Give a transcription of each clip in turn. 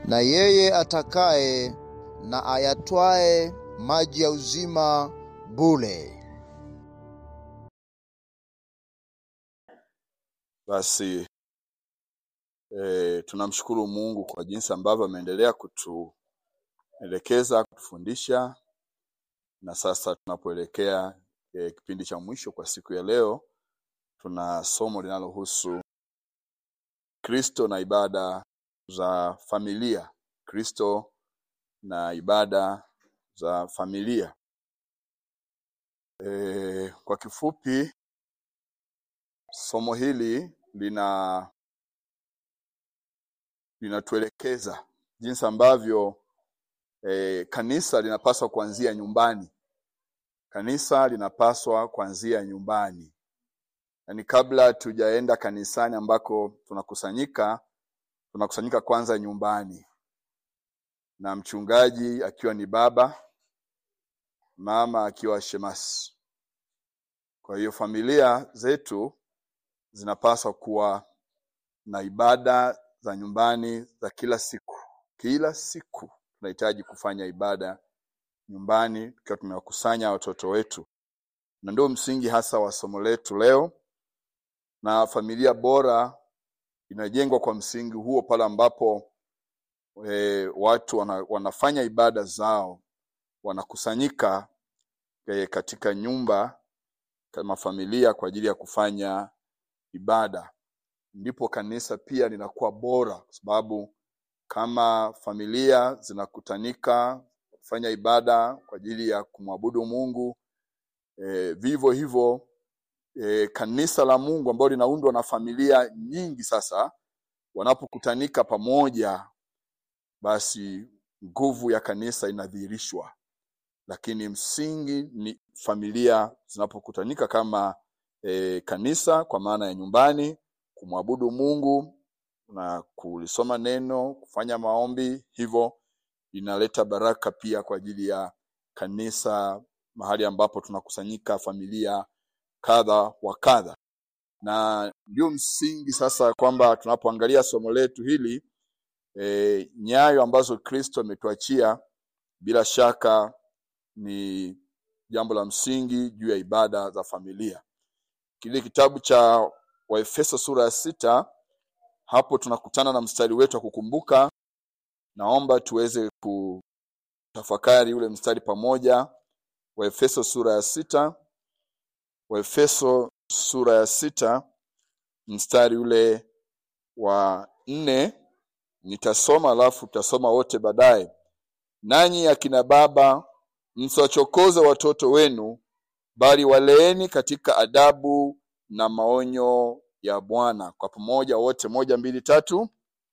na yeye atakaye na ayatwae maji ya uzima bure. Basi e, tunamshukuru Mungu kwa jinsi ambavyo ameendelea kutuelekeza, kutufundisha na sasa tunapoelekea e, kipindi cha mwisho kwa siku ya leo, tuna somo linalohusu Kristo na ibada za familia. Kristo na ibada za familia. E, kwa kifupi somo hili lina linatuelekeza jinsi ambavyo e, kanisa linapaswa kuanzia nyumbani. Kanisa linapaswa kuanzia nyumbani, yaani kabla tujaenda kanisani ambako tunakusanyika, tunakusanyika kwanza nyumbani, na mchungaji akiwa ni baba, mama akiwa shemasi. Kwa hiyo familia zetu zinapaswa kuwa na ibada za nyumbani za kila siku. Kila siku tunahitaji kufanya ibada nyumbani tukiwa tumewakusanya watoto wetu, na ndio msingi hasa wa somo letu leo. Na familia bora inajengwa kwa msingi huo pale ambapo e, watu wana, wanafanya ibada zao, wanakusanyika e, katika nyumba kama familia kwa ajili ya kufanya ibada ndipo kanisa pia linakuwa bora, kwa sababu kama familia zinakutanika kufanya ibada kwa ajili ya kumwabudu Mungu e, vivyo hivyo e, kanisa la Mungu ambalo linaundwa na familia nyingi, sasa wanapokutanika pamoja, basi nguvu ya kanisa inadhihirishwa. Lakini msingi ni familia zinapokutanika kama e, kanisa kwa maana ya nyumbani kumwabudu Mungu na kulisoma neno, kufanya maombi, hivyo inaleta baraka pia kwa ajili ya kanisa, mahali ambapo tunakusanyika familia kadha wa kadha. Na ndio msingi sasa kwamba tunapoangalia somo letu hili e, nyayo ambazo Kristo ametuachia bila shaka ni jambo la msingi juu ya ibada za familia. Kile kitabu cha Waefeso sura ya sita, hapo tunakutana na mstari wetu wa kukumbuka. Naomba tuweze kutafakari ule mstari pamoja. Waefeso sura ya sita, Waefeso sura ya sita mstari ule wa nne. Nitasoma alafu tutasoma wote baadaye. Nanyi akina baba, msiwachokoze watoto wenu, bali waleeni katika adabu na maonyo ya Bwana. Kwa pamoja wote, moja, mbili, tatu.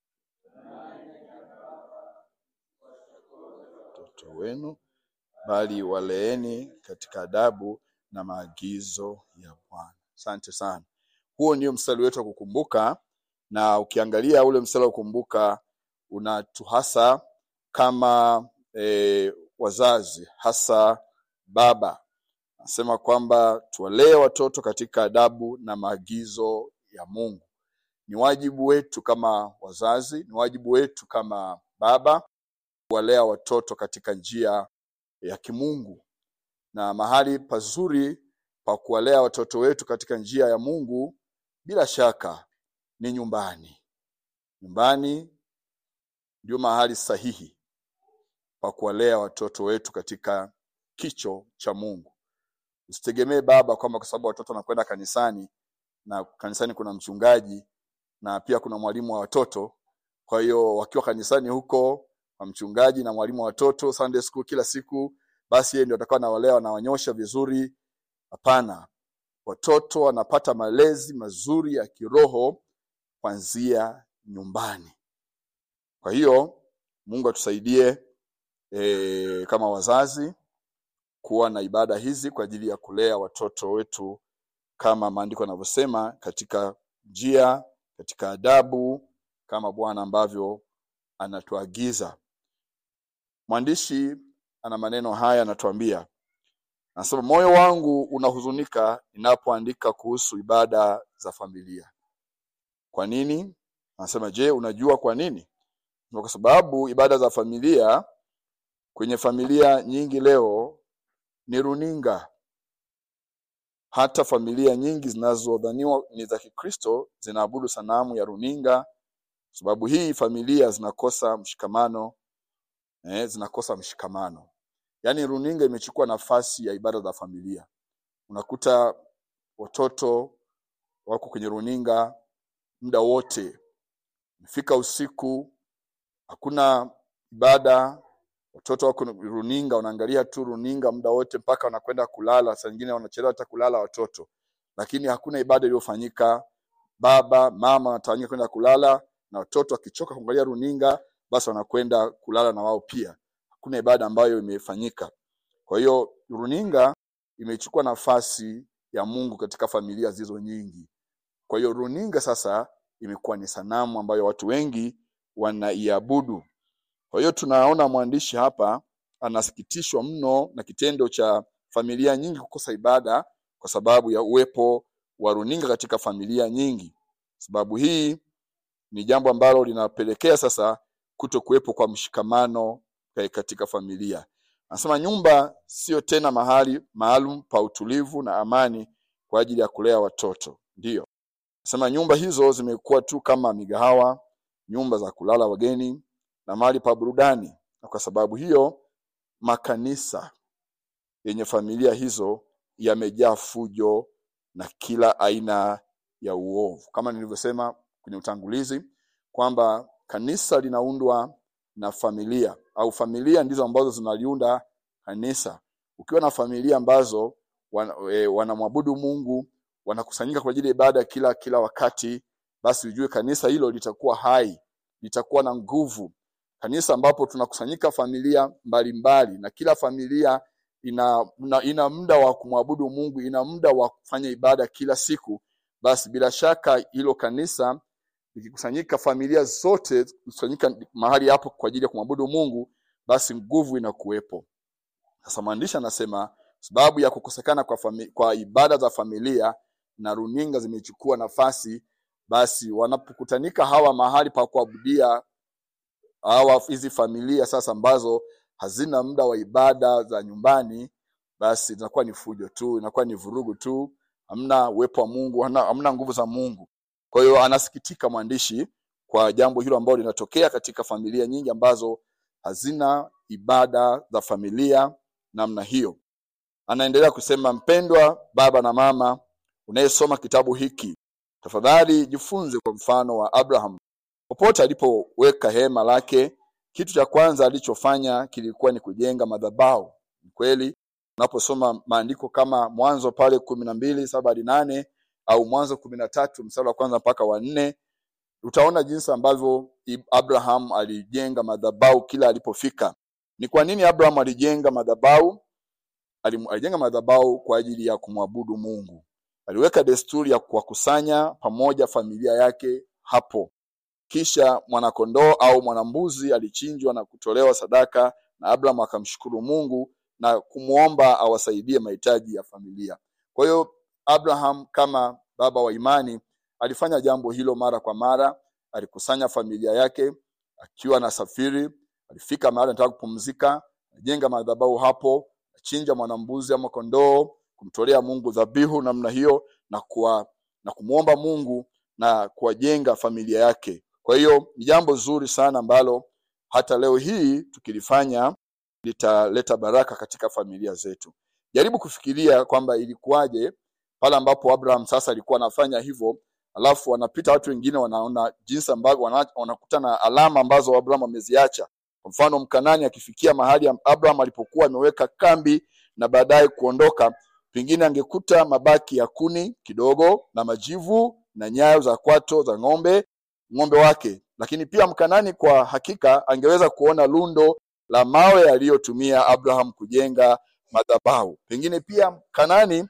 Watoto wenu bali waleeni katika adabu na maagizo ya Bwana. Asante sana. Huo ndio mstari wetu wa kukumbuka, na ukiangalia ule mstari wa kukumbuka unatuhasa kama e, wazazi, hasa baba Anasema kwamba tuwalee watoto katika adabu na maagizo ya Mungu. Ni wajibu wetu kama wazazi, ni wajibu wetu kama baba kuwalea watoto katika njia ya kimungu, na mahali pazuri pa kuwalea watoto wetu katika njia ya Mungu bila shaka ni nyumbani. Nyumbani ndio mahali sahihi pa kuwalea watoto wetu katika kicho cha Mungu. Usitegemee baba kwamba kwa sababu watoto wanakwenda kanisani na kanisani kuna mchungaji na pia kuna mwalimu wa watoto. Kwa hiyo wakiwa kanisani huko kwa mchungaji na mwalimu wa watoto Sunday school kila siku, basi yeye ndio atakuwa anawalea anawanyosha vizuri. Hapana, watoto wanapata malezi mazuri ya kiroho kuanzia nyumbani. Kwa hiyo Mungu atusaidie e, kama wazazi kuwa na ibada hizi kwa ajili ya kulea watoto wetu kama maandiko yanavyosema, katika njia, katika adabu, kama Bwana ambavyo anatuagiza. Mwandishi ana maneno haya, anatuambia, anasema, moyo wangu unahuzunika ninapoandika kuhusu ibada za familia. Kwa nini? Anasema, je, unajua kwa nini? kwa sababu ibada za familia kwenye familia nyingi leo ni runinga. Hata familia nyingi zinazodhaniwa ni za Kikristo zinaabudu sanamu ya runinga. Sababu hii familia zinakosa mshikamano eh, zinakosa mshikamano. Yaani runinga imechukua nafasi ya ibada za familia. Unakuta watoto wako kwenye runinga muda wote, fika usiku hakuna ibada, watoto wako runinga, wanaangalia tu runinga muda wote mpaka wanakwenda kulala. Saa nyingine wanachelewa hata kulala watoto, lakini hakuna ibada iliyofanyika. Baba mama wanatawanyika kwenda kulala, na watoto wakichoka kuangalia runinga, basi wanakwenda kulala na wao pia. Hakuna ibada ambayo imefanyika. Kwa hiyo runinga imechukua nafasi ya Mungu katika familia zilizo nyingi. Kwa hiyo runinga sasa imekuwa ni sanamu ambayo watu wengi wanaiabudu. Kwa hiyo tunaona mwandishi hapa anasikitishwa mno na kitendo cha familia nyingi kukosa ibada kwa sababu ya uwepo wa runinga katika familia nyingi. Sababu hii ni jambo ambalo linapelekea sasa kuto kuwepo kwa mshikamano katika familia. Anasema nyumba sio tena mahali maalum pa utulivu na amani kwa ajili ya kulea watoto. Ndiyo. Anasema nyumba hizo zimekuwa tu kama migahawa, nyumba za kulala wageni na mahali pa burudani. Na kwa sababu hiyo makanisa yenye familia hizo yamejaa fujo na kila aina ya uovu. Kama nilivyosema kwenye utangulizi kwamba kanisa linaundwa na familia au familia ndizo ambazo zinaliunda kanisa. Ukiwa na familia ambazo wan, e, wanamwabudu Mungu, wanakusanyika kwa ajili ya ibada kila kila wakati, basi ujue kanisa hilo litakuwa hai, litakuwa na nguvu. Kanisa ambapo tunakusanyika familia mbalimbali mbali, na kila familia ina ina, ina muda wa kumwabudu Mungu, ina muda wa kufanya ibada kila siku, basi bila shaka hilo kanisa likikusanyika familia zote kusanyika mahali hapo kwa ajili ya kumwabudu Mungu, basi nguvu inakuwepo. Sasa mwandishi anasema sababu ya kukosekana kwa, fami, kwa ibada za familia na runinga zimechukua nafasi, basi wanapokutanika hawa mahali pa kuabudia hawa hizi familia sasa ambazo hazina muda wa ibada za nyumbani, basi inakuwa ni fujo tu, inakuwa ni vurugu tu, hamna uwepo wa Mungu, hamna, hamna nguvu za Mungu. Kwa hiyo anasikitika mwandishi kwa jambo hilo ambalo linatokea katika familia nyingi ambazo hazina ibada za familia namna hiyo. Anaendelea kusema, mpendwa baba na mama unayesoma kitabu hiki, tafadhali jifunze kwa mfano wa Abraham. Popote alipoweka hema lake, kitu cha kwanza alichofanya kilikuwa ni kujenga madhabahu. Ni kweli unaposoma maandiko kama Mwanzo pale kumi na mbili saba hadi nane au Mwanzo kumi na tatu mstari wa kwanza mpaka wa nne utaona jinsi ambavyo Abraham alijenga madhabahu kila alipofika. Ni kwa nini Abraham alijenga madhabahu? Alijenga madhabahu kwa ajili ya kumwabudu Mungu. Aliweka desturi ya kuwakusanya pamoja familia yake hapo. Kisha mwanakondoo au mwanambuzi alichinjwa na kutolewa sadaka, na Abraham akamshukuru Mungu na kumwomba awasaidie mahitaji ya familia. Kwa hiyo Abraham kama baba wa imani alifanya jambo hilo mara kwa mara. Alikusanya familia yake akiwa anasafiri, alifika mahali anataka kupumzika, alijenga madhabahu hapo, achinja mwanambuzi ama kondoo, kumtolea Mungu dhabihu namna hiyo na kuwa, na kumwomba Mungu na kuwajenga familia yake. Kwa hiyo ni jambo zuri sana ambalo hata leo hii tukilifanya litaleta baraka katika familia zetu. Jaribu kufikiria kwamba ilikuwaje pale ambapo Abraham sasa alikuwa anafanya hivyo, alafu wanapita watu wengine wanaona jinsi ambavyo wanakuta na alama ambazo Abraham ameziacha. Kwa mfano, Mkanani akifikia mahali Abraham alipokuwa ameweka kambi na baadaye kuondoka, pengine angekuta mabaki ya kuni kidogo na majivu na nyayo za kwato za ng'ombe ng'ombe wake, lakini pia Mkanani kwa hakika angeweza kuona lundo la mawe yaliyotumia Abraham kujenga madhabahu. Pengine pia Mkanani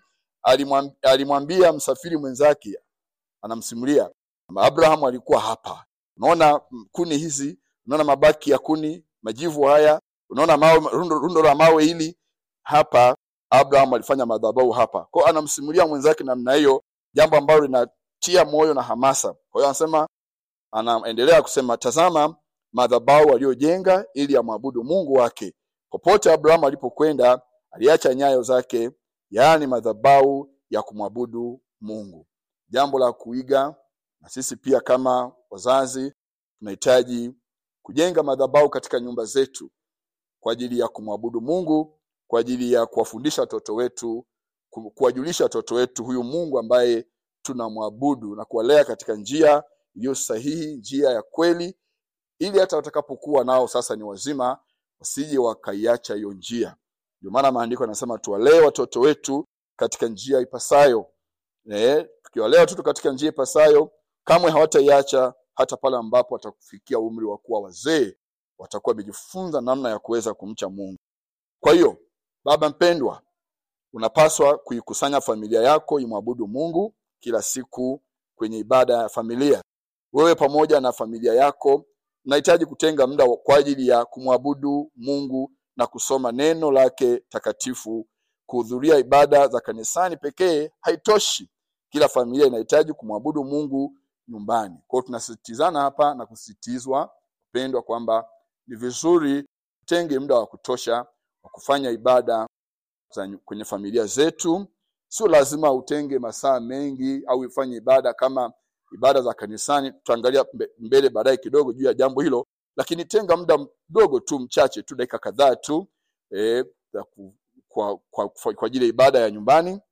alimwambia msafiri mwenzake, anamsimulia Abraham alikuwa hapa, unaona kuni hizi, unaona mabaki ya kuni, majivu haya, unaona mawe, rundo, rundo la mawe hili hapa, Abraham alifanya madhabahu hapa. Kwa hiyo anamsimulia mwenzake namna hiyo, jambo ambalo linatia moyo na hamasa. Kwa hiyo anasema, anaendelea kusema, tazama madhabahu aliyojenga ili amwabudu Mungu wake. Popote Abrahamu alipokwenda, aliacha nyayo zake, yaani madhabahu ya kumwabudu Mungu. Jambo la kuiga, na sisi pia kama wazazi tunahitaji kujenga madhabahu katika nyumba zetu kwa ajili ya kumwabudu Mungu, kwa ajili ya kuwafundisha watoto wetu, ku- kuwajulisha watoto wetu huyu Mungu ambaye tunamwabudu na kuwalea katika njia iliyo sahihi, njia ya kweli, ili hata watakapokuwa nao sasa ni wazima wasije wakaiacha hiyo njia. Ndio maana maandiko yanasema tuwalee watoto wetu katika njia ipasayo. Eh, tukiwalea watoto katika njia ipasayo, kamwe hawataiacha hata pale ambapo watakufikia umri wa kuwa wazee, watakuwa wamejifunza namna ya kuweza kumcha Mungu. Kwa hiyo, baba mpendwa, unapaswa kuikusanya familia yako imwabudu Mungu kila siku kwenye ibada ya familia. Wewe pamoja na familia yako mnahitaji kutenga muda wa- kwa ajili ya kumwabudu Mungu na kusoma neno lake takatifu. Kuhudhuria ibada za kanisani pekee haitoshi. Kila familia inahitaji kumwabudu Mungu nyumbani. Kwa hiyo tunasisitizana hapa na kusisitizwa pendwa, kwamba ni vizuri tutenge muda wa kutosha wa kufanya ibada za nyu- kwenye familia zetu. Sio lazima utenge masaa mengi au ifanye ibada kama ibada za kanisani. Tutaangalia mbe- mbele baadaye kidogo juu ya jambo hilo, lakini tenga muda mdogo tu, mchache tu, dakika kadhaa tu eh, za ku- kwa, kwa, kwa, kwa ajili ya ibada ya nyumbani.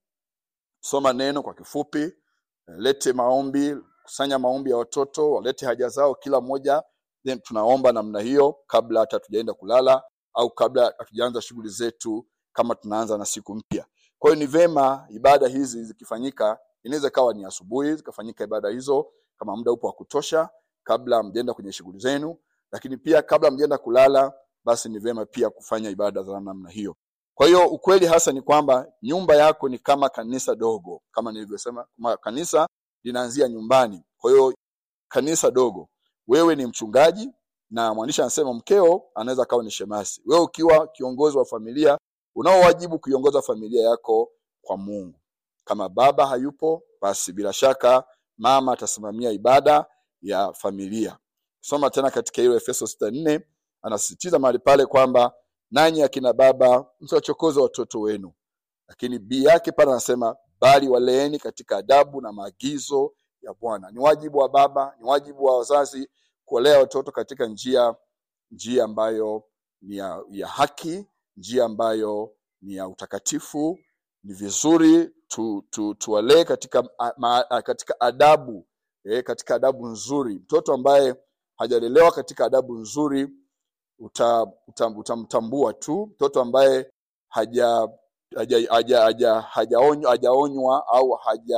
Soma neno kwa kifupi, eh, lete maombi, kusanya maombi ya watoto, walete haja zao kila mmoja, then tunaomba namna hiyo kabla hata tujaenda kulala au kabla hatujaanza shughuli zetu kama tunaanza na siku mpya. Kwa hiyo ni vema ibada hizi zikifanyika, inaweza ikawa ni asubuhi zikafanyika ibada hizo kama muda upo wa kutosha, kabla mjaenda kwenye shughuli zenu, lakini pia kabla mjaenda kulala, basi ni vema pia kufanya ibada za namna hiyo. Kwa hiyo ukweli hasa ni kwamba nyumba yako ni kama kanisa dogo, kama nilivyosema, kama kanisa linaanzia nyumbani. Kwa hiyo kanisa dogo, wewe ni mchungaji na mwandishi anasema mkeo anaweza kawa ni shemasi. Wewe ukiwa kiongozi wa familia, unao wajibu kuiongoza familia yako kwa Mungu. Kama baba hayupo, basi bila shaka mama atasimamia ibada ya familia. Soma tena katika hiyo Efeso sita nne anasisitiza mahali pale kwamba nanyi akina baba msiwachokoze watoto wenu, lakini bii yake pale anasema bali waleeni katika adabu na maagizo ya Bwana. Ni wajibu wa baba, ni wajibu wa wazazi kuwalea watoto katika njia njia ambayo ni ya, ya haki, njia ambayo ni ya utakatifu. Ni vizuri tu, tu, tuwalee katika, a- ma, a- katika adabu eh, katika adabu nzuri. Mtoto ambaye hajalelewa katika adabu nzuri uta, uta, utamtambua tu. Mtoto ambaye haja haja- haja- haja- hajaonywa hajaonywa au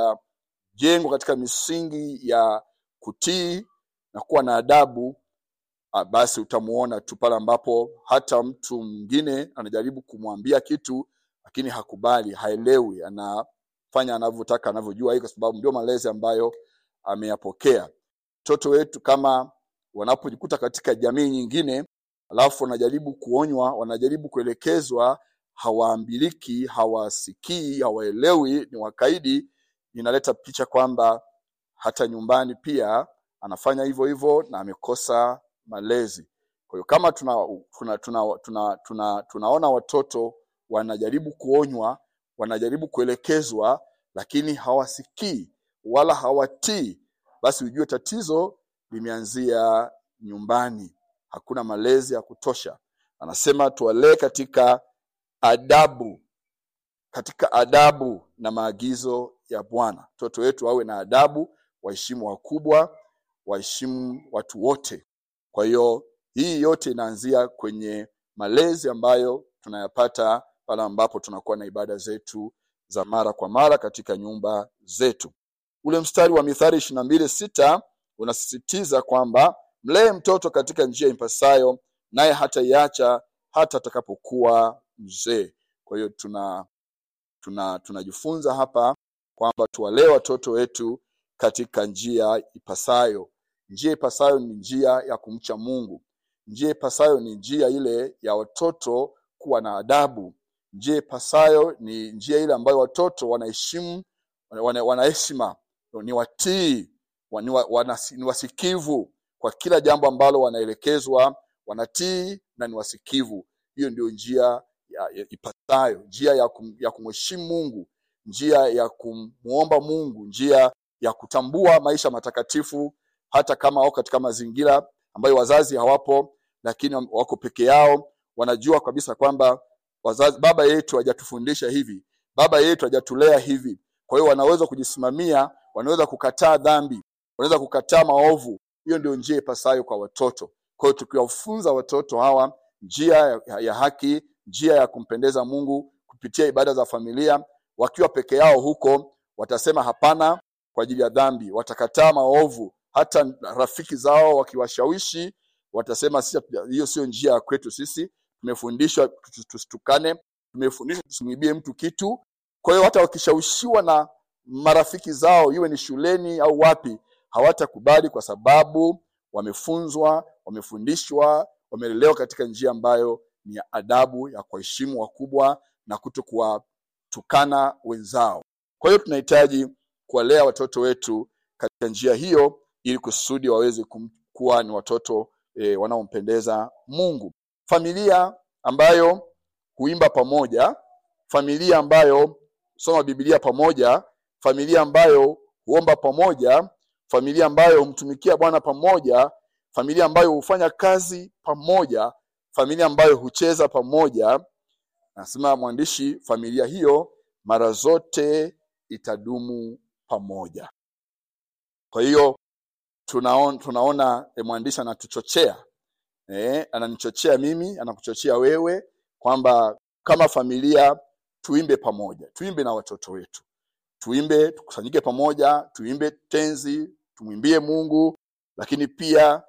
hajajengwa katika misingi ya kutii na kuwa na adabu ah, basi utamuona tu pale ambapo hata mtu mwingine anajaribu kumwambia kitu lakini hakubali, haelewi, anafanya anavyotaka, anavyojua, hii kwa sababu ndio malezi ambayo ameyapokea. Watoto wetu kama wanapojikuta katika jamii nyingine, alafu wanajaribu kuonywa, wanajaribu kuelekezwa, hawaambiliki, hawasikii, hawaelewi, ni wakaidi, inaleta picha kwamba hata nyumbani pia anafanya hivyo hivyo na amekosa malezi. Kwa hiyo kama tuna, tuna, tuna, tuna, tuna, tunaona watoto wanajaribu kuonywa, wanajaribu kuelekezwa, lakini hawasikii wala hawatii, basi ujue tatizo limeanzia nyumbani. Hakuna malezi ya kutosha. Anasema tuwalee katika adabu, katika adabu na maagizo ya Bwana. Mtoto wetu awe na adabu, waheshimu wakubwa, waheshimu watu wote. Kwa hiyo hii yote inaanzia kwenye malezi ambayo tunayapata pale ambapo tunakuwa na ibada zetu za mara kwa mara katika nyumba zetu. Ule mstari wa Mithali ishirini na mbili sita unasisitiza kwamba mlee mtoto katika njia impasayo, naye hataiacha hata atakapokuwa mzee. Kwa hiyo tuna tuna tunajifunza hapa kwamba tuwalee watoto wetu katika njia ipasayo. Njia ipasayo ni njia ya kumcha Mungu. Njia ipasayo ni njia ile ya watoto kuwa na adabu. Njia ipasayo ni njia ile ambayo watoto wanaheshimu, wana wana heshima, ni watii, wa- ni wa- wana- ni wasikivu, kwa kila jambo ambalo wanaelekezwa wanatii na ni wasikivu hiyo ndio njia ya, ya ipatayo njia ya, kum, ya kumheshimu mungu njia ya kumwomba mungu njia ya kutambua maisha matakatifu hata kama wako katika mazingira ambayo wazazi hawapo lakini wako peke yao wanajua kabisa kwamba wazazi baba yetu hajatufundisha hivi baba yetu hajatulea hivi kwa hiyo wanaweza kujisimamia wanaweza kukataa dhambi wanaweza kukataa maovu hiyo ndio njia ipasayo kwa watoto kwa hiyo tukiwafunza watoto hawa njia ya, ya haki njia ya kumpendeza mungu kupitia ibada za familia wakiwa peke yao huko watasema hapana kwa ajili ya dhambi watakataa maovu hata rafiki zao wakiwashawishi watasema sisi hiyo sio njia ya kwetu sisi tumefundishwa tusitukane tumefundishwa tusimwibie mtu kitu kwa hiyo hata wakishawishiwa na marafiki zao iwe ni shuleni au wapi hawatakubali kwa sababu wamefunzwa wamefundishwa wamelelewa katika njia ambayo ni ya adabu ya kuwaheshimu wakubwa na kuto kuwatukana wenzao kwa hiyo tunahitaji kuwalea watoto wetu katika njia hiyo ili kusudi waweze kuwa ni watoto e, wanaompendeza mungu familia ambayo huimba pamoja familia ambayo soma bibilia pamoja familia ambayo huomba pamoja familia ambayo humtumikia bwana pamoja familia ambayo hufanya kazi pamoja familia ambayo hucheza pamoja nasema mwandishi familia hiyo mara zote itadumu pamoja kwa hiyo tunaona, tunaona e, mwandishi anatuchochea e, ananichochea mimi anakuchochea wewe kwamba kama familia tuimbe pamoja tuimbe na watoto wetu tuimbe tukusanyike pamoja tuimbe tenzi tumwimbie mungu lakini pia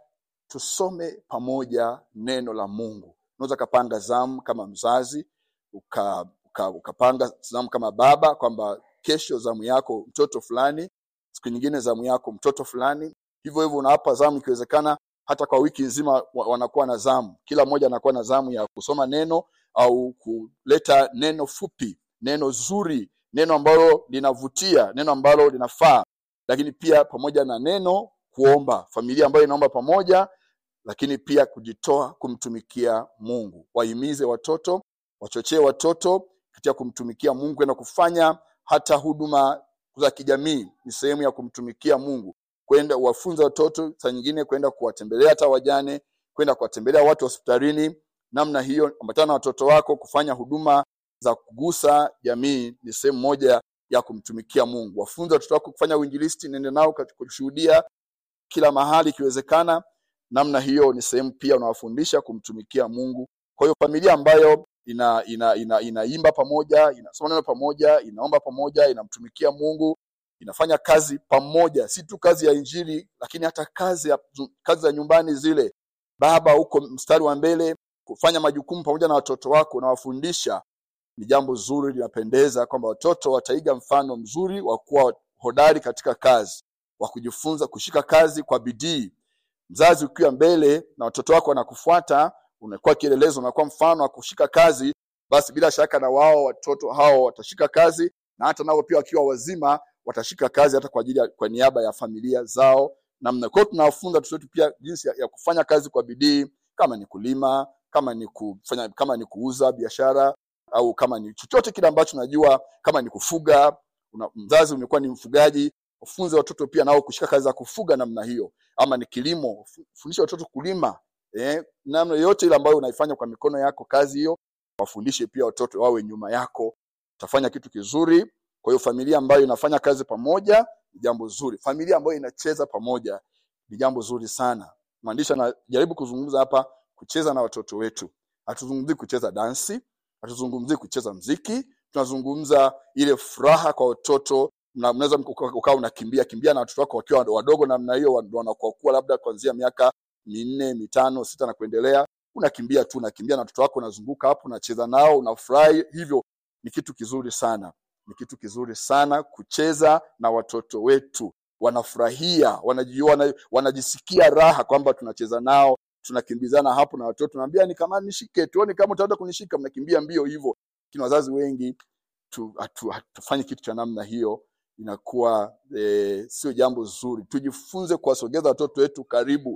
tusome pamoja neno la mungu unaweza ukapanga zamu kama mzazi uka, uka, ukapanga zamu kama baba kwamba kesho zamu yako mtoto fulani siku nyingine zamu yako mtoto fulani hivyo hivyo unawapa zamu ikiwezekana hata kwa wiki nzima wanakuwa na zamu kila mmoja anakuwa na zamu ya kusoma neno au kuleta neno fupi neno zuri neno ambalo linavutia neno ambalo linafaa lakini pia pamoja na neno kuomba familia ambayo inaomba pamoja lakini pia kujitoa kumtumikia mungu wahimize watoto wachochee watoto katika kumtumikia mungu kwenda kufanya hata huduma za kijamii ni sehemu ya kumtumikia mungu kwenda wafunza watoto saa nyingine kwenda kuwatembelea hata wajane kwenda kuwatembelea watu hospitalini namna hiyo ambatana na watoto wako kufanya huduma za kugusa jamii ni sehemu moja ya kumtumikia mungu wafunze watoto wako kufanya uinjilisti nende nao kushuhudia kila mahali ikiwezekana namna hiyo ni sehemu pia unawafundisha kumtumikia mungu kwa hiyo familia ambayo ina ina ina inaimba pamoja inasoma neno pamoja inaomba pamoja inamtumikia mungu inafanya kazi pamoja si tu kazi ya injili lakini hata kazi ya, kazi za nyumbani zile baba huko mstari wa mbele kufanya majukumu pamoja na watoto wako unawafundisha ni jambo zuri linapendeza kwamba watoto wataiga mfano mzuri wa kuwa hodari katika kazi wa kujifunza kushika kazi kwa bidii mzazi ukiwa mbele na watoto wako wanakufuata unakuwa kielelezo unakuwa mfano wa kushika kazi basi bila shaka na wao watoto hao watashika kazi na hata nao pia wakiwa wazima watashika kazi hata kwa ajili ya, kwa niaba ya familia zao namna kwa hiyo tunawafunza watoto wetu pia jinsi ya, ya kufanya kazi kwa bidii kama ni kulima kama ni kufanya kama ni kuuza biashara au kama ni chochote kile ambacho najua kama ni kufuga una, mzazi umekuwa ni mfugaji wafunze watoto pia nao kushika kazi za kufuga namna hiyo ama ni kilimo fundisha watoto kulima eh, namna yoyote ile ambayo unaifanya kwa mikono yako kazi hiyo wafundishe pia watoto wawe nyuma yako utafanya kitu kizuri kwa hiyo familia ambayo inafanya kazi pamoja ni jambo zuri familia ambayo inacheza pamoja ni jambo zuri sana mwandishi anajaribu kuzungumza hapa kucheza na watoto wetu hatuzungumzii kucheza dansi hatuzungumzii kucheza mziki tunazungumza ile furaha kwa watoto mnaweza ukawa unakimbia kimbia na watoto wako wakiwa wadogo namna hiyo wanakuwa labda kuanzia miaka minne mitano sita na kuendelea unakimbia tu unakimbia na watoto wako unazunguka hapo unacheza nao unafurahi hivyo ni kitu kizuri sana ni kitu kizuri sana kucheza na watoto wetu wanafurahia wanajiona wanajisikia raha kwamba tunacheza nao tunakimbizana hapo na watoto naambia ni kama nishike tuone kama utaweza kunishika mnakimbia mbio hivyo lakini wazazi wengi tu, hatu, hatufanyi kitu cha namna hiyo inakuwa e, sio jambo zuri tujifunze kuwasogeza watoto wetu karibu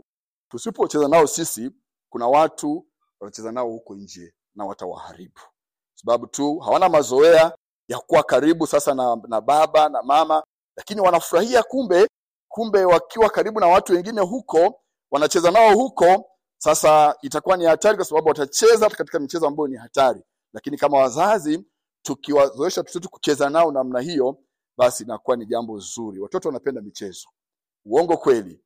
tusipocheza nao sisi kuna watu watacheza nao huko nje na watawaharibu sababu tu hawana mazoea ya kuwa karibu sasa na, na baba na mama lakini wanafurahia kumbe kumbe wakiwa karibu na watu wengine huko wanacheza nao huko sasa itakuwa ni hatari kwa sababu watacheza hata katika michezo ambayo ni hatari lakini kama wazazi tukiwazoesha watoto wetu kucheza nao namna hiyo basi inakuwa ni jambo zuri watoto wanapenda michezo uongo kweli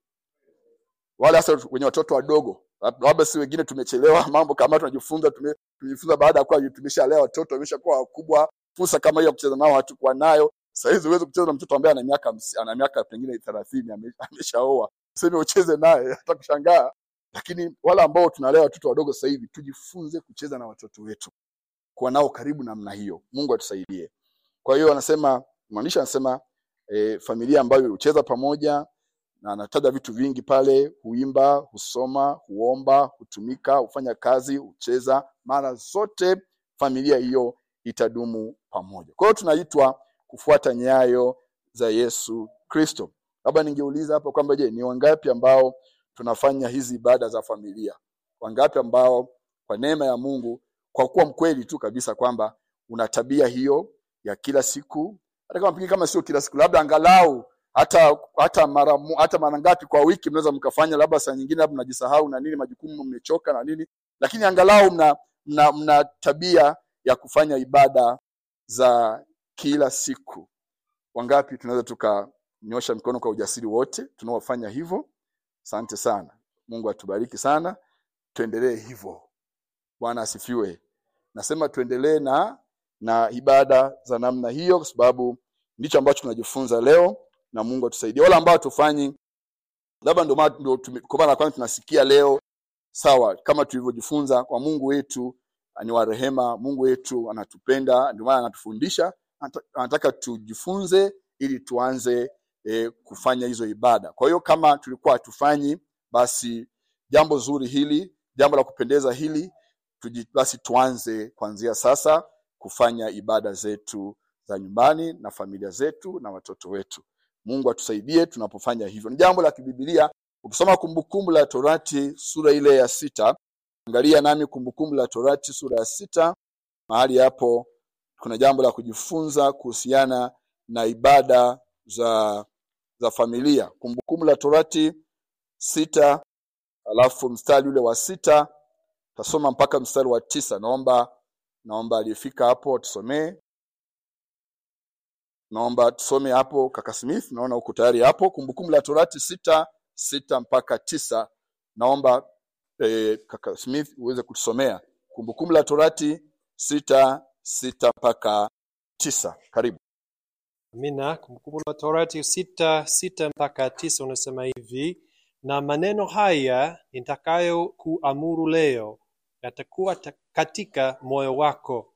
wale hasa wenye watoto wadogo labda si wengine tumechelewa mambo kama tunajifunza tume- tumejifunza baada ya kuwa tumeshalea watoto wameshakuwa wakubwa fursa kama hiyo ya kucheza nao hatukuwa nayo sahizi huwezi kucheza na mtoto ambaye ana miaka hamsi- ana miaka pengine thelathini ame- ameshaoa seme ucheze naye hata kushangaa lakini wale ambao tunalea watoto wadogo sasa hivi tujifunze kucheza na watoto wetu kuwa nao karibu namna hiyo mungu atusaidie kwa hiyo anasema mwandishi anasema e, familia ambayo hucheza pamoja na anataja vitu vingi pale huimba husoma huomba hutumika hufanya kazi hucheza mara zote familia hiyo itadumu pamoja kwa hiyo tunaitwa kufuata nyayo za yesu kristo labda ningeuliza hapa kwamba je ni wangapi ambao tunafanya hizi ibada za familia wangapi ambao kwa neema ya mungu kwa kuwa mkweli tu kabisa kwamba una tabia hiyo ya kila siku hata kama pengine kama sio kila siku labda angalau hata hata mara mo- hata mara ngapi kwa wiki mnaweza mkafanya labda saa nyingine labda mnajisahau na nini majukumu mmechoka na nini lakini angalau mna, mna, mna tabia ya kufanya ibada za kila siku wangapi tunaweza tukanyosha mikono kwa ujasiri wote tunaofanya hivyo asante sana mungu atubariki sana tuendelee hivyo bwana asifiwe nasema tuendelee na na ibada za namna hiyo kwa sababu ndicho ambacho tunajifunza leo na mungu atusaidie wale ambao tufanyi labda ndio maana- ndio tume- kwa mara ya kwanza tunasikia leo sawa kama tulivyojifunza kwa mungu wetu ni wa rehema mungu wetu anatupenda ndio maana anatufundisha anata- anataka tujifunze ili tuanze e, kufanya hizo ibada kwa hiyo kama tulikuwa hatufanyi basi jambo zuri hili jambo la kupendeza hili tuji, basi tuanze kuanzia sasa kufanya ibada zetu za nyumbani na familia zetu na watoto wetu mungu atusaidie tunapofanya hivyo ni jambo la kibibilia ukisoma kumbukumbu la torati sura ile ya sita angalia nami kumbukumbu la torati sura ya sita mahali hapo kuna jambo la kujifunza kuhusiana na ibada za za familia kumbukumbu la torati sita alafu mstari ule wa sita tasoma mpaka mstari wa tisa naomba naomba aliyefika hapo tusomee naomba tusome hapo kaka smith naona uko tayari hapo kumbukumbu la torati sita sita mpaka tisa naomba eh, kaka smith uweze kutusomea kumbukumbu la torati sita sita mpaka tisa karibu Amina. Kumbukumbu la Torati sita sita mpaka tisa unasema hivi, na maneno haya nitakayo kuamuru leo yatakuwa ta- katika moyo wako,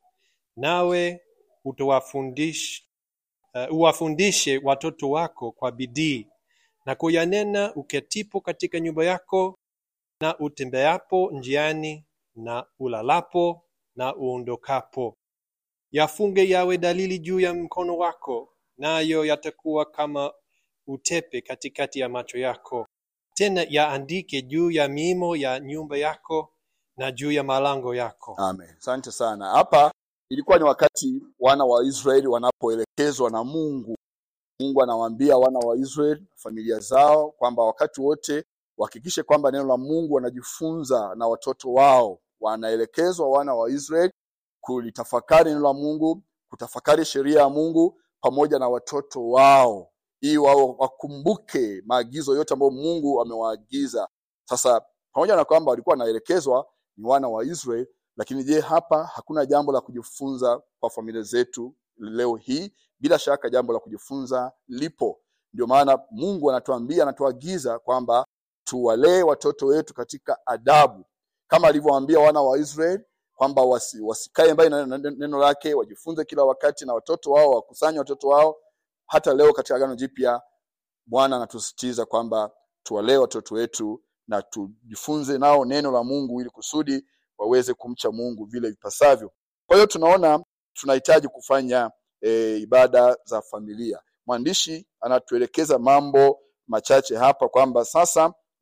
nawe utawafundish, uh, uwafundishe watoto wako kwa bidii na kuyanena uketipo katika nyumba yako na utembeapo njiani na ulalapo na uondokapo yafunge yawe dalili juu ya mkono wako, nayo yatakuwa kama utepe katikati ya macho yako. Tena yaandike juu ya miimo ya nyumba yako na juu ya malango yako. Amen. Asante sana. Hapa ilikuwa ni wakati wana wa Israeli wanapoelekezwa na Mungu. Mungu anawaambia wana wa Israeli familia zao kwamba wakati wote wahakikishe kwamba neno la Mungu wanajifunza na watoto wao. Wanaelekezwa wana wa Israeli kulitafakari neno la Mungu, kutafakari sheria ya Mungu pamoja na watoto wao, ili wao wakumbuke maagizo yote ambayo Mungu amewaagiza. Sasa pamoja na kwamba walikuwa wanaelekezwa ni wana wa Israeli, lakini je, hapa hakuna jambo la kujifunza kwa familia zetu leo hii? Bila shaka jambo la kujifunza lipo. Ndio maana Mungu anatuambia, anatuagiza kwamba tuwalee watoto wetu katika adabu, kama alivyowaambia wana wa Israeli kwamba wasi, wasikae mbali na na- na- neno lake, wajifunze kila wakati na watoto wao, wakusanye watoto wao. Hata leo katika Agano Jipya Bwana anatusisitiza kwamba tuwalee watoto wetu na tujifunze nao neno la Mungu ili kusudi waweze kumcha Mungu vile vipasavyo. Kwa hiyo tunaona tunahitaji kufanya e, ibada za familia. Mwandishi anatuelekeza mambo machache hapa kwamba sasa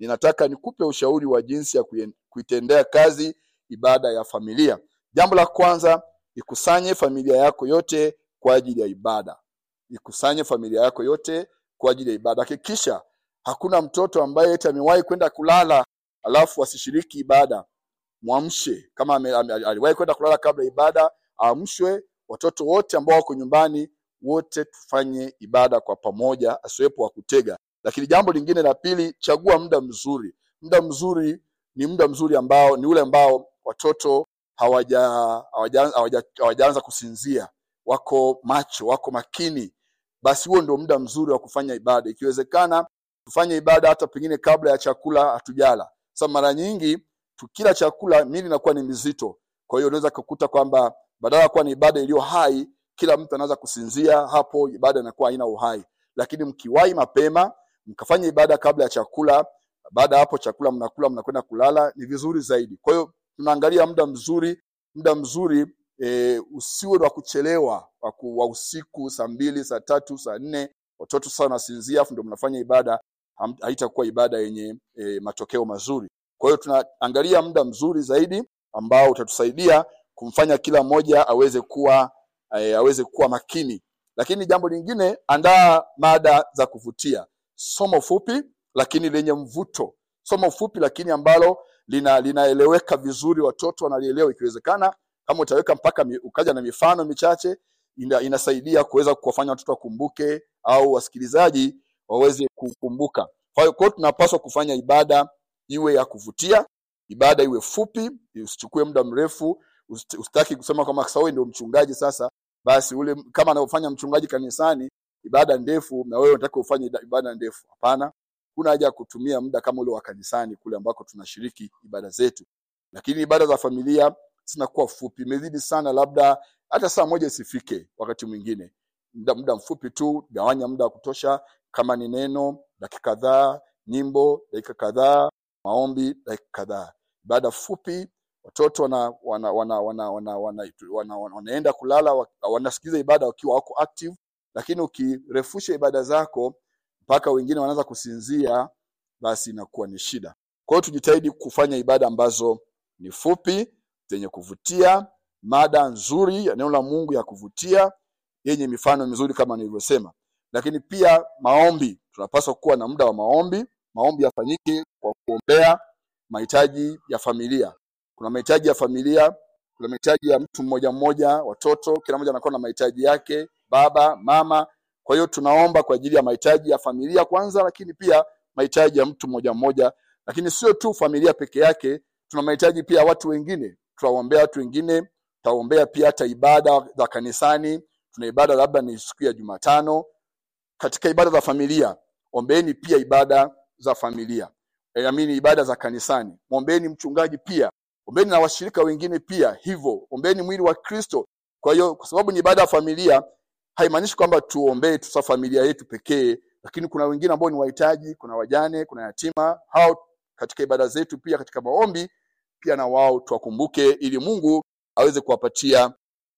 ninataka nikupe ushauri wa jinsi ya kuien- kuitendea kazi ibada ya familia. Jambo la kwanza, ikusanye familia yako yote kwa ajili ya ibada. Ikusanye familia yako yote kwa ajili ya ibada. Hakikisha hakuna mtoto ambaye eti amewahi kwenda kulala alafu asishiriki ibada. Mwamshe kama ame, ame, aliwahi kwenda kulala kabla ya ibada, aamshwe. Watoto wote ambao wako nyumbani wote tufanye ibada kwa pamoja, asiwepo wa kutega. Lakini jambo lingine la pili, chagua muda mzuri. Muda mzuri ni muda mzuri ambao ni ule ambao watoto hawaja hawaja- hawaja- hawajaanza kusinzia, wako macho, wako makini. Basi huo ndio muda mzuri wa kufanya ibada. Ikiwezekana tufanye ibada hata pengine kabla ya chakula hatujala. Sasa mara nyingi tukila chakula mili inakuwa ni mizito, kwa hiyo unaweza kukuta kwamba badala ya kuwa ni ibada iliyo hai, kila mtu anaweza kusinzia, hapo ibada inakuwa haina uhai. Lakini mkiwahi mapema mkafanya ibada kabla ya chakula, baada ya hapo chakula mnakula, mnakwenda kulala, ni vizuri zaidi. Kwa hiyo tunaangalia muda mzuri, muda mzuri e, usiwe wa kuchelewa wa ku- wa usiku saa mbili, saa tatu, saa nne, watoto sasa wanasinzia, afu ndio mnafanya ibada, ham- haitakuwa ibada yenye e, matokeo mazuri. Kwa hiyo tunaangalia muda mzuri zaidi ambao utatusaidia kumfanya kila mmoja aweze kuwa e, aweze kuwa makini. Lakini jambo lingine, andaa mada za kuvutia, somo fupi lakini lenye mvuto, somo fupi lakini ambalo lina linaeleweka vizuri, watoto wanalielewa. Ikiwezekana kama utaweka mpaka mi, ukaja na mifano michache ina, inasaidia kuweza kuwafanya watoto wakumbuke au wasikilizaji waweze kukumbuka. Kwa hiyo kwa hiyo tunapaswa kufanya ibada iwe ya kuvutia, ibada iwe fupi, usichukue muda mrefu. usit- Usitaki kusema kama sasa wewe ndio mchungaji sasa, basi ule kama anavyofanya mchungaji kanisani ibada ndefu, na wewe unataka ufanye ida- ibada ndefu. Hapana, kuna haja ya kutumia muda kama ule wa kanisani kule ambako tunashiriki ibada zetu, lakini ibada za familia zinakuwa fupi, imezidi sana, labda hata saa moja isifike. Wakati mwingine muda, muda mfupi tu, gawanya muda wa kutosha, kama ni neno dakika kadhaa, nyimbo dakika kadhaa, maombi dakika kadhaa, ibada fupi. Watoto wana, wana, wana, wana, wana, wana, wana, wana, wanaenda kulala wa- wanasikiliza ibada wakiwa wako active, lakini ukirefusha ibada zako mpaka wengine wanaanza kusinzia, basi inakuwa ni shida. Kwa hiyo tujitahidi kufanya ibada ambazo ni fupi, zenye kuvutia, mada nzuri ya neno la Mungu ya kuvutia, yenye mifano mizuri kama nilivyosema. Lakini pia maombi, tunapaswa kuwa na muda wa maombi. Maombi yafanyike kwa kuombea mahitaji ya familia. Kuna mahitaji ya familia, kuna mahitaji ya mtu mmoja mmoja, watoto, kila mmoja anakuwa na mahitaji yake, baba, mama. Kwa hiyo tunaomba kwa ajili ya mahitaji ya familia kwanza, lakini pia mahitaji ya mtu mmoja mmoja, lakini sio tu familia peke yake, tuna mahitaji pia ya watu wengine. Tutawaombea watu wengine, tutaombea pia hata ibada za kanisani. Tuna ibada labda ni siku ya Jumatano. Katika ibada za familia, ombeeni pia ibada za familia, e, amini ibada za kanisani. Mwombeni mchungaji pia, ombeni na washirika wengine pia, hivyo ombeni mwili wa Kristo. Kwa hiyo kwa sababu ni ibada ya familia, haimaanishi kwamba tuombee tu sasa familia yetu pekee, lakini kuna wengine ambao ni wahitaji, kuna wajane, kuna yatima. Hao katika ibada zetu pia, katika maombi pia na wao tuwakumbuke, ili Mungu aweze kuwapatia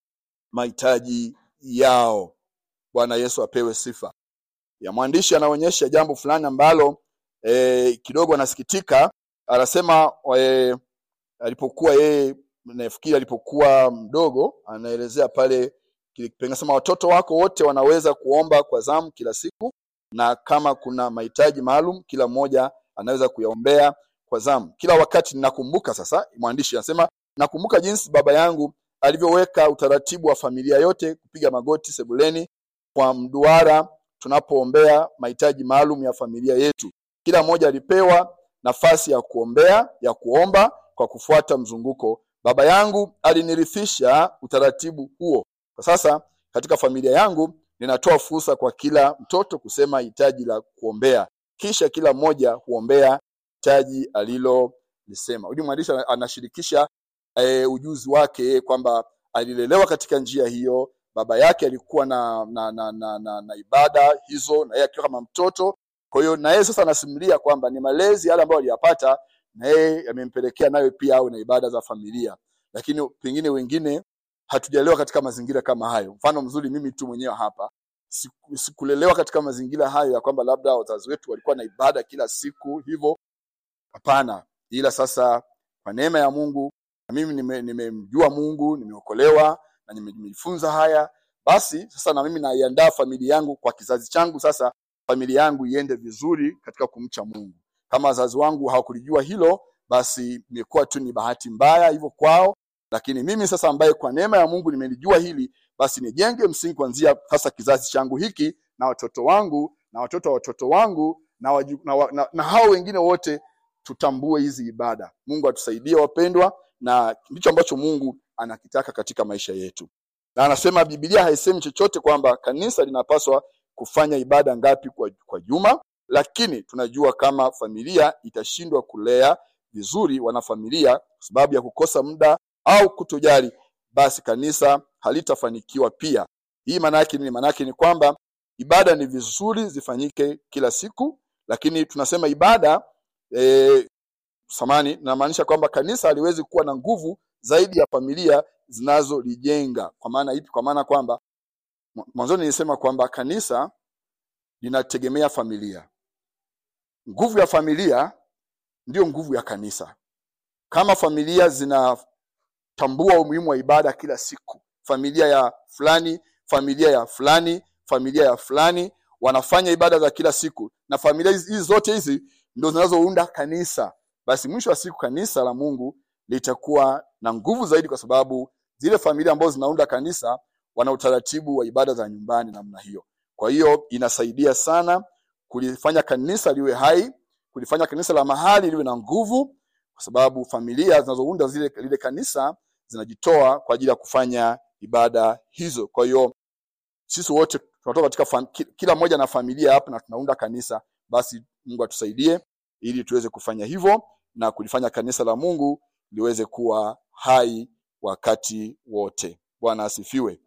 mahitaji yao. Bwana Yesu apewe sifa. Ya mwandishi anaonyesha jambo fulani ambalo e, kidogo anasikitika. Anasema e, alipokuwa yeye nafikiri alipokuwa mdogo, anaelezea pale kile kipengele, anasema watoto wako wote wanaweza kuomba kwa zamu kila siku, na kama kuna mahitaji maalum, kila mmoja anaweza kuyaombea kwa zamu kila wakati. Ninakumbuka sasa, mwandishi anasema nakumbuka jinsi baba yangu alivyoweka utaratibu wa familia yote kupiga magoti sebuleni kwa mduara tunapoombea mahitaji maalum ya familia yetu. Kila mmoja alipewa nafasi ya kuombea ya kuomba kwa kufuata mzunguko. Baba yangu alinirithisha utaratibu huo. Kwa sasa katika familia yangu ninatoa fursa kwa kila mtoto kusema hitaji la kuombea, kisha kila mmoja huombea hitaji alilolisema. Huyu mwandishi anashirikisha e, ujuzi wake kwamba alilelewa katika njia hiyo. Baba yake alikuwa na na, na, na, na, na ibada hizo, na yeye akiwa kama mtoto. Kwa hiyo na yeye sasa anasimulia kwamba ni malezi yale ambayo aliyapata, na yeye yamempelekea nayo pia awe na ibada za familia, lakini pengine wengine hatujalewa katika mazingira kama hayo. Mfano mzuri, mimi tu mwenyewe hapa siku- sikulelewa katika mazingira hayo ya kwamba labda wazazi wetu walikuwa na ibada kila siku hivyo hapana ila sasa kwa neema ya mungu na mimi nime- nimemjua mungu nimeokolewa na nime- nimejifunza haya basi sasa na mimi naiandaa familia yangu kwa kizazi changu sasa familia yangu iende vizuri katika kumcha mungu kama wazazi wangu hawakulijua hilo basi imekuwa tu ni bahati mbaya hivyo kwao lakini mimi sasa ambaye kwa neema ya mungu nimelijua hili basi nijenge msingi kuanzia sasa kizazi changu hiki na watoto wangu na watoto wa watoto wangu na, waju, na, wa- na, na hao wengine wote tutambue hizi ibada mungu atusaidie wapendwa na ndicho ambacho mungu anakitaka katika maisha yetu na anasema bibilia haisemi chochote kwamba kanisa linapaswa kufanya ibada ngapi kwa, kwa juma lakini tunajua kama familia itashindwa kulea vizuri wanafamilia kwa sababu ya kukosa muda au kutojali basi kanisa halitafanikiwa pia hii maana yake nini maana yake ni kwamba ibada ni vizuri zifanyike kila siku lakini tunasema ibada e, samani namaanisha kwamba kanisa haliwezi kuwa na nguvu zaidi ya familia zinazolijenga kwa maana ipi kwa maana kwamba mwa- mwanzoni nilisema kwamba kanisa linategemea familia nguvu ya familia ndiyo nguvu ya kanisa kama familia zinatambua umuhimu wa ibada kila siku familia ya fulani familia ya fulani familia ya fulani wanafanya ibada za kila siku na familia hizi hizi zote hizi ndo zinazounda kanisa basi mwisho wa siku kanisa la mungu litakuwa na nguvu zaidi kwa sababu zile familia ambazo zinaunda kanisa wana utaratibu wa ibada za nyumbani namna hiyo kwa hiyo inasaidia sana kulifanya kanisa liwe hai kulifanya kanisa la mahali liwe na nguvu kwa sababu familia zinazounda zile lile kanisa zinajitoa kwa ajili ya kufanya ibada hizo kwa hiyo sisi wote tunatoka katika fam, ki- kila mmoja na familia hapa na tunaunda kanisa basi mungu atusaidie ili tuweze kufanya hivyo na kulifanya kanisa la mungu liweze kuwa hai wakati wote bwana asifiwe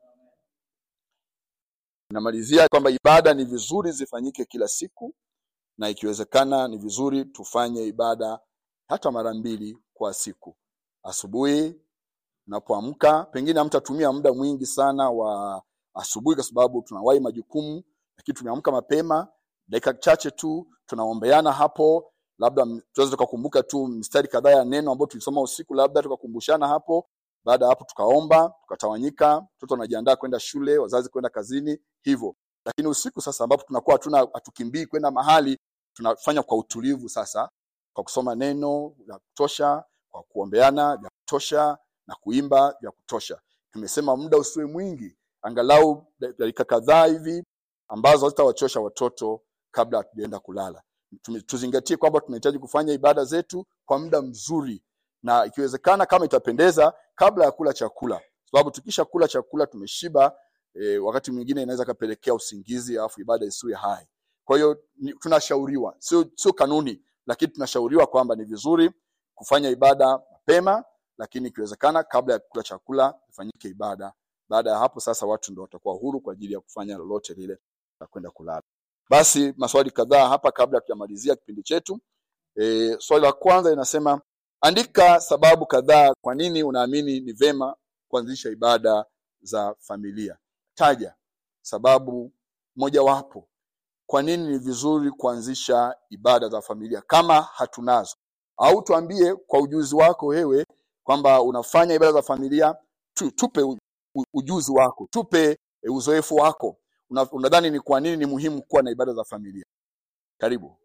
namalizia kwamba ibada ni vizuri zifanyike kila siku na ikiwezekana ni vizuri tufanye ibada hata mara mbili kwa siku asubuhi unapoamka pengine hamtatumia muda mwingi sana wa asubuhi kwa sababu tunawahi majukumu lakini tumeamka mapema dakika chache tu tunaombeana hapo labda m- tunaweza tukakumbuka tu mstari kadhaa ya neno ambayo tulisoma usiku labda tukakumbushana hapo baada ya hapo tukaomba tukatawanyika mtoto anajiandaa kwenda shule wazazi kwenda kazini hivyo lakini usiku sasa ambapo tunakuwa hatuna hatukimbii kwenda mahali tunafanya kwa utulivu sasa kwa kusoma neno la kutosha kwa kuombeana vya kutosha na kuimba vya kutosha tumesema muda usiwe mwingi angalau dakika kadhaa hivi ambazo hazitawachosha watoto kabla hatujaenda kulala Tume- tuzingatie kwamba tunahitaji kufanya ibada zetu kwa muda mzuri na ikiwezekana kama itapendeza kabla ya kula chakula sababu tukisha kula chakula tumeshiba e, wakati mwingine inaweza kapelekea usingizi alafu ibada isiwe hai kwa hiyo ni- tunashauriwa sio sio kanuni lakini tunashauriwa kwamba ni vizuri kufanya ibada mapema lakini ikiwezekana kabla ya kula chakula ifanyike ibada baada ya hapo sasa watu ndo watakuwa huru kwa ajili ya kufanya lolote lile la kwenda kulala basi maswali kadhaa hapa kabla tujamalizia kipindi chetu e, swali la kwanza linasema andika sababu kadhaa kwa nini unaamini ni vema kuanzisha ibada za familia taja sababu mojawapo kwa nini ni vizuri kuanzisha ibada za familia kama hatunazo au tuambie kwa ujuzi wako wewe kwamba unafanya ibada za familia tu, tupe u, u, ujuzi wako tupe e, uzoefu wako Una- unadhani ni kwa nini ni muhimu kuwa na ibada za familia karibu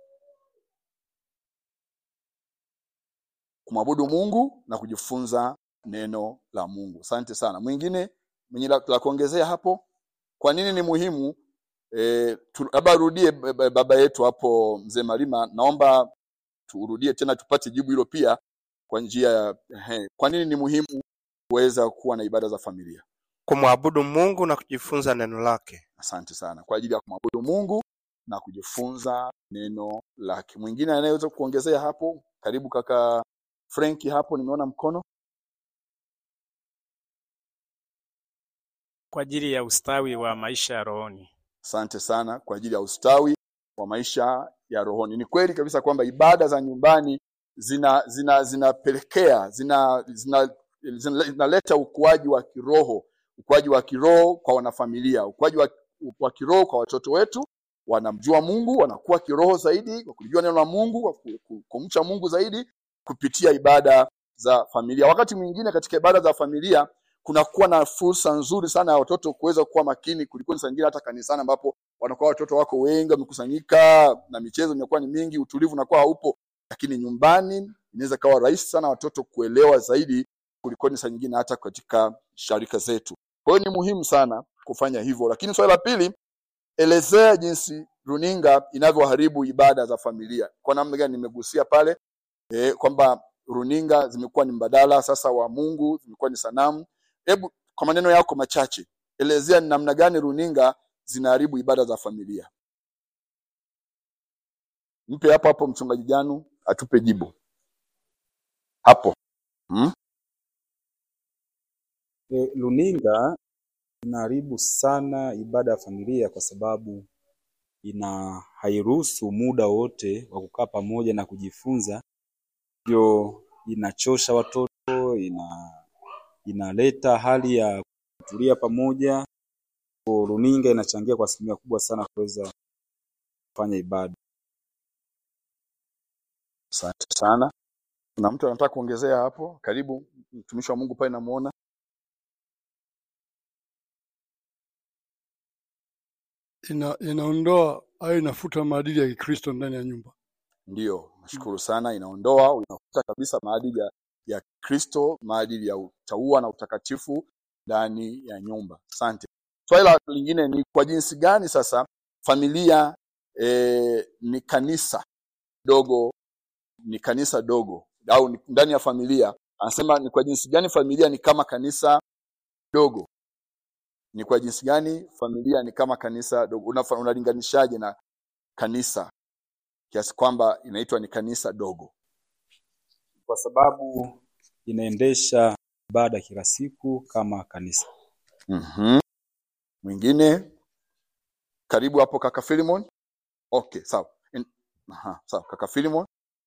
kumwabudu mungu na kujifunza neno la mungu asante sana mwingine mwenye la, la kuongezea hapo kwa nini ni muhimu e, labda rudie b- b- baba yetu hapo mzee marima naomba turudie tena tupate jibu hilo pia kwa njia ya ehe, kwa nini ni muhimu kuweza kuwa na ibada za familia kumwabudu mungu na kujifunza neno lake asante sana kwa ajili ya kumwabudu mungu na kujifunza neno lake mwingine anayeweza kuongezea hapo karibu kaka frenki hapo nimeona mkono kwa ajili ya ustawi wa maisha ya rohoni. asante sana kwa ajili ya ustawi wa maisha ya rohoni ni kweli kabisa kwamba ibada za nyumbani zina zina zinapelekea zina zinaleta zina, zinaleta ukuaji wa kiroho ukuaji wa kiroho kwa wanafamilia ukuaji wa, wa kiroho kwa watoto wetu wanamjua Mungu, wanakuwa kiroho zaidi kwa kulijua neno la Mungu, kwa ku- ku- kumcha Mungu zaidi kupitia ibada za familia. Wakati mwingine katika ibada za familia kunakuwa na fursa nzuri sana ya watoto kuweza kuwa makini kuliko saa nyingine hata kanisani ambapo wanakuwa watoto wako wengi wamekusanyika na michezo inakuwa ni mingi, utulivu unakuwa haupo, lakini nyumbani inaweza kawa rahisi sana watoto kuelewa zaidi kuliko saa nyingine hata katika sharika zetu. Kwa hiyo ni muhimu sana kufanya hivyo. Lakini swali la pili, elezea jinsi runinga inavyoharibu ibada za familia. Kwa namna gani? Nimegusia pale e, kwamba runinga zimekuwa ni mbadala sasa wa Mungu, zimekuwa ni sanamu. Hebu kwa maneno yako machache elezea ni namna gani runinga zinaharibu ibada za familia. Mpe hapo hapo mchungaji Janu atupe jibu hapo. Hmm? E, runinga inaharibu sana ibada ya familia kwa sababu ina hairuhusu muda wote wa kukaa pamoja na kujifunza, hivyo inachosha watoto, ina inaleta hali ya kutulia pamoja. Kwa runinga inachangia kwa asilimia kubwa sana kuweza kufanya ibada. Asante sana. Kuna mtu anataka kuongezea hapo? Karibu mtumishi wa Mungu pale namuona. ina, inaondoa au inafuta maadili ya Kikristo ndani ya nyumba. Ndiyo, nashukuru sana. Inaondoa, inafuta kabisa maadili ya, ya Kristo, maadili ya utaua na utakatifu ndani ya nyumba. Asante. Swali la lingine ni kwa jinsi gani sasa familia e, ni kanisa dogo, ni kanisa dogo au ni ndani ya familia. Anasema ni kwa jinsi gani familia ni kama kanisa dogo. Ni kwa jinsi gani familia ni kama kanisa dogo. Unafa- Unalinganishaje na kanisa kiasi kwamba inaitwa ni kanisa dogo? Kwa sababu inaendesha ibada kila siku kama kanisa. Mhm. Mwingine karibu hapo kaka Philemon. Okay, sawa. In- Aha, sawa kaka Philemon.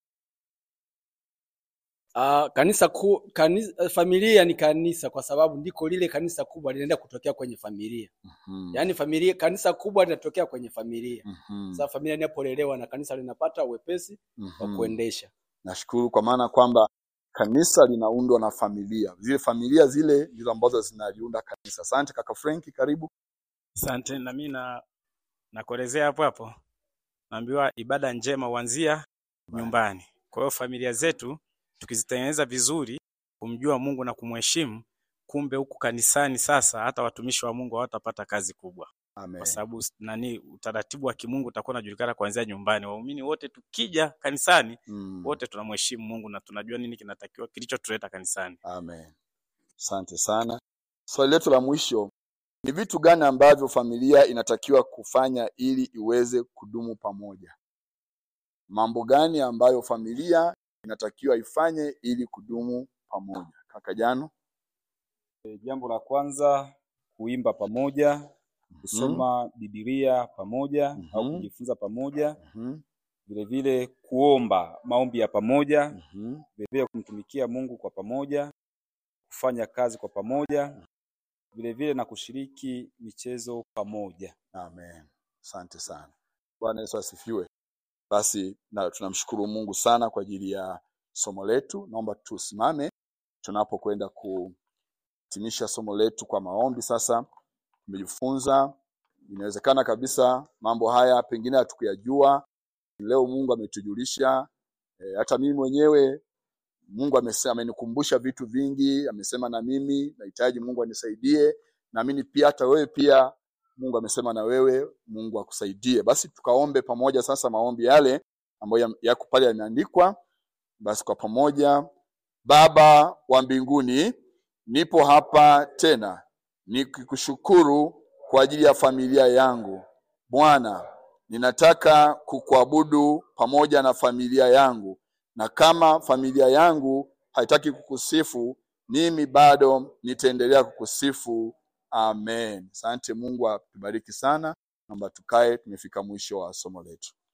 Uh, kanisa ku, kanisa, familia ni kanisa kwa sababu ndiko lile kanisa kubwa linaenda kutokea kwenye familia. Mhm. Yaani familia kanisa kubwa linatokea kwenye familia. Mhm. Sasa familia inapolelewa na kanisa linapata uwepesi wa Mhm. kuendesha. Nashukuru kwa maana kwamba kanisa linaundwa na familia. Zile familia zile ndizo ambazo zinaliunda kanisa. Asante kaka Frank, karibu. Asante na mimi na nakuelezea hapo hapo. Naambiwa ibada njema huanzia nyumbani. Kwa hiyo familia zetu tukizitengeneza vizuri, kumjua Mungu na kumheshimu, kumbe huku kanisani sasa hata watumishi wa Mungu hawatapata kazi kubwa. Amen. Kwa sababu s- nani utaratibu wa kimungu utakuwa unajulikana kuanzia nyumbani. Waumini wote tukija kanisani, Mm. wote tunamheshimu Mungu na tunajua nini kinatakiwa kilichotuleta kanisani. Amen. Asante sana. Swali letu la mwisho ni vitu gani ambavyo familia inatakiwa kufanya ili iweze kudumu pamoja? Mambo gani ambayo familia inatakiwa ifanye ili kudumu pamoja? Kaka Jano. E, jambo la kwanza kuimba pamoja, kusoma Biblia pamoja au Mhm. kujifunza pamoja, Mhm. vile vile kuomba maombi ya pamoja, Mhm. vile vile kumtumikia Mungu kwa pamoja, kufanya kazi kwa pamoja, vile vile na kushiriki michezo pamoja. Amen. Asante sana. Bwana Yesu asifiwe. Basi na tunamshukuru Mungu sana kwa ajili ya somo letu. Naomba tusimame tunapokwenda kuhitimisha somo letu kwa maombi. Sasa tumejifunza, inawezekana kabisa mambo haya pengine hatukuyajua, leo Mungu ametujulisha. E, hata mimi mwenyewe Mungu amesema, amenikumbusha vitu vingi, amesema na mimi nahitaji Mungu anisaidie. Naamini pia hata wewe pia Mungu amesema na wewe, Mungu akusaidie. Basi tukaombe pamoja sasa maombi yale ambayo ya- yako pale yameandikwa. Basi kwa pamoja. Baba wa mbinguni, nipo hapa tena nikikushukuru kwa ajili ya familia yangu. Bwana, ninataka kukuabudu pamoja na familia yangu, na kama familia yangu haitaki kukusifu, mimi bado nitaendelea kukusifu. Amen. Asante Mungu atubariki sana. Naomba tukae, tumefika mwisho wa somo letu.